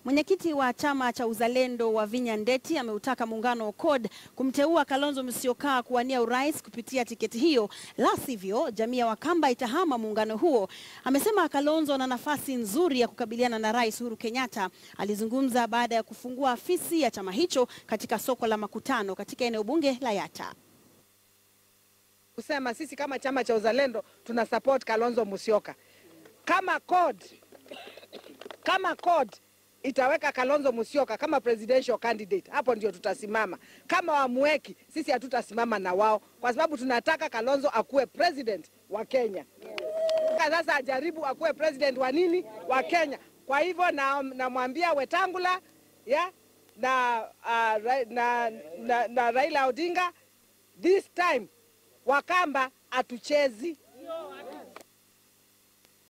Mwenyekiti wa chama cha uzalendo wa Vinya Ndeti ameutaka muungano wa CORD kumteua Kalonzo Musyoka kuwania urais kupitia tiketi hiyo, la sivyo jamii ya Wakamba itahama muungano huo. Amesema Kalonzo ana nafasi nzuri ya kukabiliana na Rais Uhuru Kenyatta. Alizungumza baada ya kufungua afisi ya chama hicho katika soko la Makutano katika eneo bunge la Yatta. Kusema sisi kama chama cha uzalendo tuna support Kalonzo Musyoka. Kama CORD, kama CORD itaweka Kalonzo Musyoka kama presidential candidate, hapo ndio tutasimama. Kama wamweki, sisi hatutasimama na wao, kwa sababu tunataka Kalonzo akuwe president wa Kenya. Sasa ajaribu akuwe president wa nini, wa Kenya. Kwa hivyo namwambia na Wetangula ya na, uh, ra, na, na, na Raila Odinga this time Wakamba hatuchezi